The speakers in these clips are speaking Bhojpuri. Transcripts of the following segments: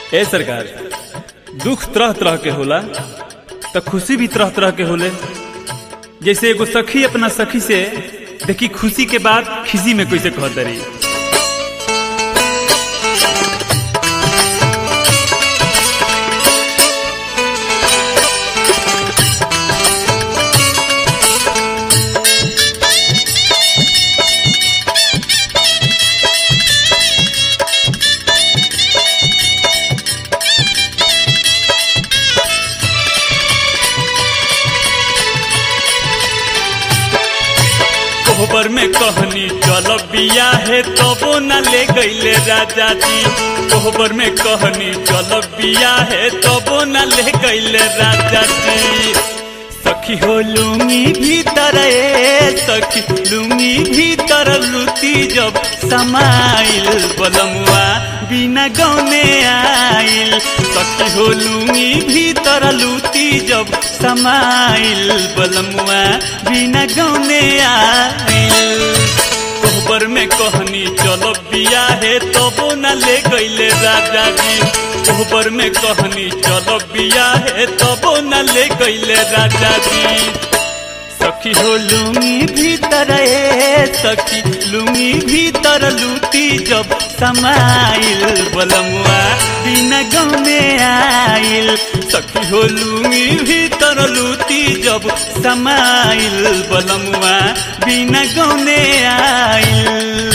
ए सरकार दुख तरह तरह के होला तो खुशी भी तरह तरह के होले जैसे एगो सखी अपना सखी से देखी खुशी के बाद खिसी में कैसे कहत रही कोहबर में कहनी चल बिया है तबो न ले गईले राजा जी कोहबर में कहनी चल बिया है तबो न ले गईले राजा जी सखी हो लूंगी भीतर ए सखी लूंगी भीतर लुती जब समाइल बलमुआ बिना गौने आइल सखी हो लूंगी भीतर लुती जब समाइल बलमुआ बिना गौने आइल कोहबर में कहनी चलो बिया है तबो न ले गईले राजा जी कोहबर में कहनी चलो बिया है तबो न ले गईले राजा जी सखी हो लूंगी भीतर ए सखी लूंगी भीतर लूटी जब समाइल बलमुआ बिना गौने आइल सखी हो लूंगी भीतर लूटी जब समाइल बलमुआ बिना गौने आइल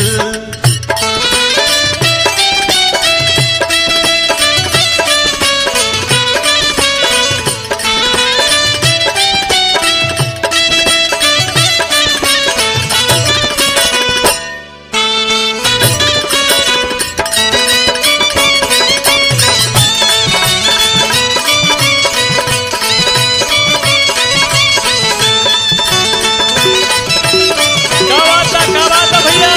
गवाता गवाता भैया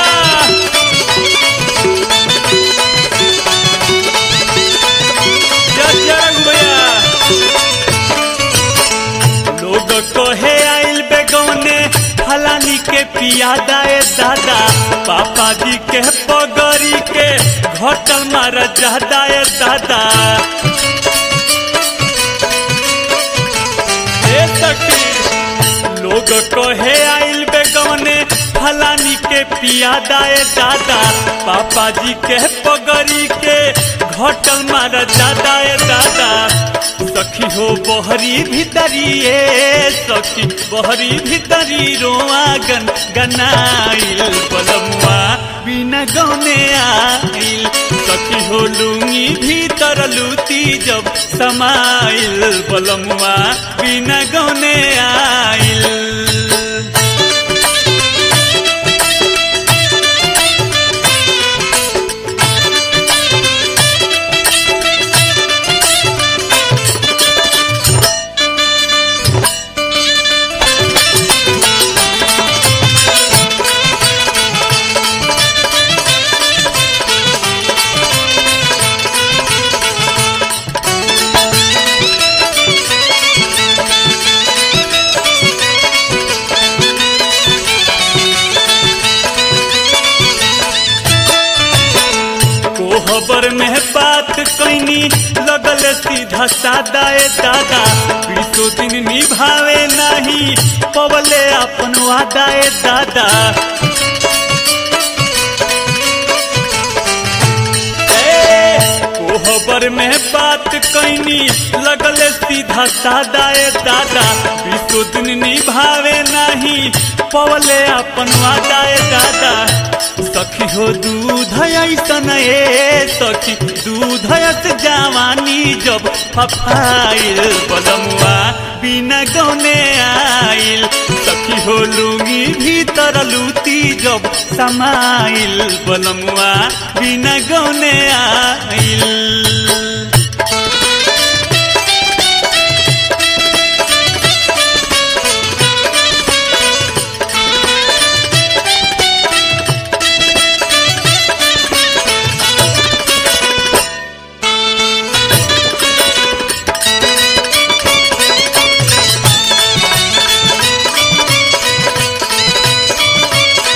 जय जय रघु भैया लोग कहे आइल बेगौने फलानी के पियादा ए दादा पापा जी के पगड़ी के घटल मार जादा ए दादा ए सखी लोग कहे आइल बेगौने फलानी के पियादा ए दादा पापा जी के पगड़ी के घटल मार दादा ए दादा सखी हो बहरी भीतरी ए सखी बहरी भीतरी रोआ गन गनाइल बलमुआ बिना गौने आइल सखी हो लूंगी भीतर लूती जब समाइल बलमुआ बिना गौने आइल कोहबर में बात कैनी लगल सीधा सादा ए दादा बीसो दिन निभावे नहीं पवले अपन वादा ए दादा ए, कोहबर में बात कैनी लगल सीधा सादा ए दादा बीसो दिन निभावे नहीं पवले अपन वादा ए दादा सखी हो दूध ऐसन ए सखी दूध ऐस जवानी जब फफाइल बलमुआ बिना गौने आइल सखी हो लूंगी भीतर लूती जब समाइल बलमुआ बिना गौने आइल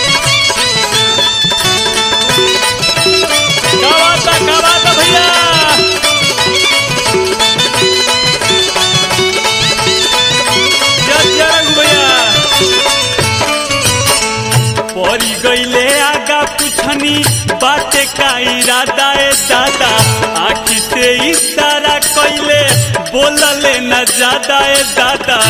गवाता गवाता भैया ज्यादा ए दादा आखी से इशारा कैले बोलले न ज्यादा ए दादा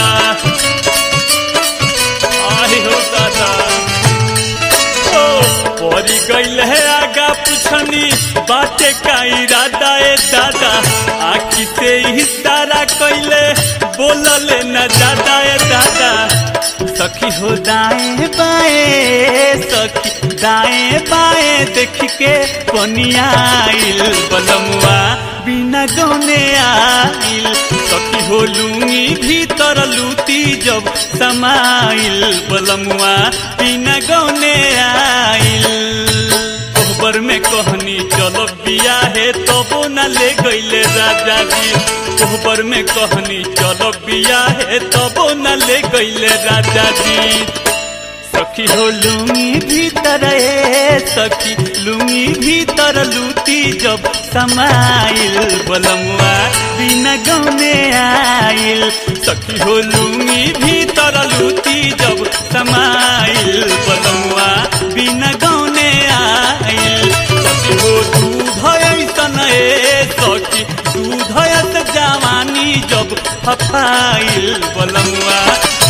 आही हो दादा ओ परी गईल है आगा पुछनी बाटे का इरादा ए दादा आखी से इशारा कैले बोलले न ज्यादा ए दादा सखी हो दाएं बाएं सखी दाएं बाएं देख के पनियाइल बलमुआ बिना गौने आइल सखी हो लूंगी भीतर लूती जब समाइल बलमुआ बिना गौने आइल कोहबर में कहनी चलो बिया है तबो न ले गईले राजा जी कोहबर में कहनी चलो बिया है तबो न ले गईले राजा जी सखी हो लुंगी भीतर ए सखी लुंगी भीतर लूटी जब समाइल बलमुआ बिना गौने आइल सखी हो लुंगी भीतर लूटी जब समाइल बलमुआ बिना गौने आइल सखी हो दूध ऐसन ए सखी दूध जवानी जब फफाइल बलमुआ